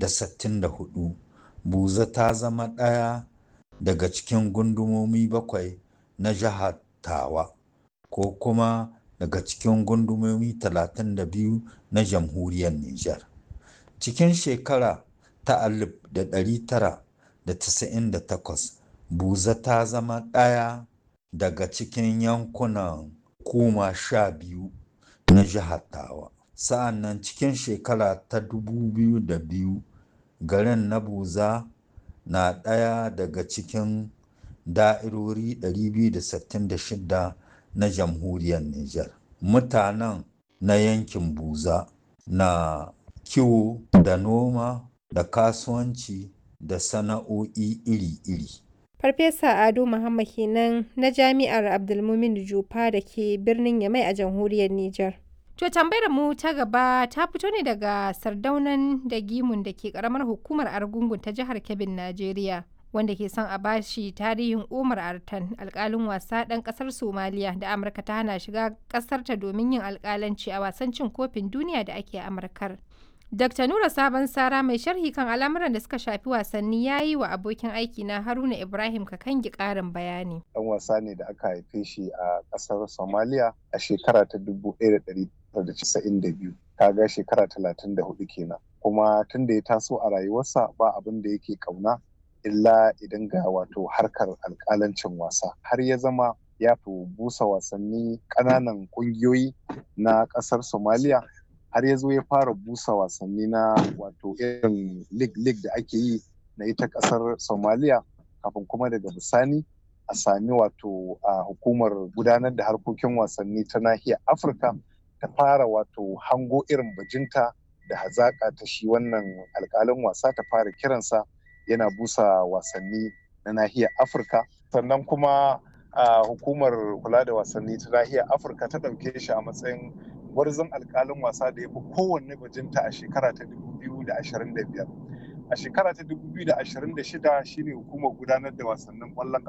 da sittin da hudu buza ta zama ɗaya daga cikin gundumomi bakwai na jihar tawa ko kuma daga cikin gundumomi 32 na jamhuriyar Nijar. Cikin shekara ta 1998 buza ta zama ɗaya daga cikin yankunan kuma sha biyu na jihar tawa. Sa'an nan cikin shekara ta 2002 garin na buza na ɗaya daga cikin da'irori 266 na jamhuriyar Nijar. Mutanen na yankin Buza na kiwo da noma da kasuwanci da sana'o'i iri-iri. Farfesa Ado Muhammad kenan na Jami'ar Abdulmumin Jupa da ke birnin Yamai a jamhuriyar Nijar. To tambayar mu ta gaba ta fito ne daga sardaunan da gimun da ke karamar hukumar Argungun ta jihar Kebbin, Najeriya. Wanda ke son a bashi tarihin Umar Artan alkalin wasa ɗan ƙasar Somaliya da Amurka ta hana shiga ƙasarta domin yin alkalanci a wasan cin kofin duniya da ake Amurkar. Dr. Nura Sabon Sara mai sharhi kan al'amuran da suka shafi wasanni ya yi wa abokin aiki na Haruna Ibrahim Kakangi ƙarin bayani. Ɗan wasa ne da aka haife shi a ƙasar Somalia a shekara ta 1992, kaga shekara 34 kenan. Kuma tun da ya taso a rayuwarsa ba abin da yake ƙauna illa idan ga wato harkar alƙalancin wasa. Har ya zama ya fi busa wasanni ƙananan ƙungiyoyi na ƙasar Somalia har ya zo ya fara busa wasanni na wato irin lig-lig da ake yi na ita kasar somaliya kafin kuma daga bisani a sami wato a hukumar gudanar da harkokin wasanni ta nahiyar afirka ta fara wato hango irin bajinta da hazaƙa ta shi wannan alƙalin wasa ta fara kiransa yana busa wasanni na nahiyar afirka sannan kuma a hukumar kula da wasanni ta nahiyar afirka ta ɗauke shi a matsayin gwarzon alkalin wasa da ya fi kowanne bajinta a shekara ta 2025 a shekara ta 2026 shine hukumar gudanar da wasannin ƙwallon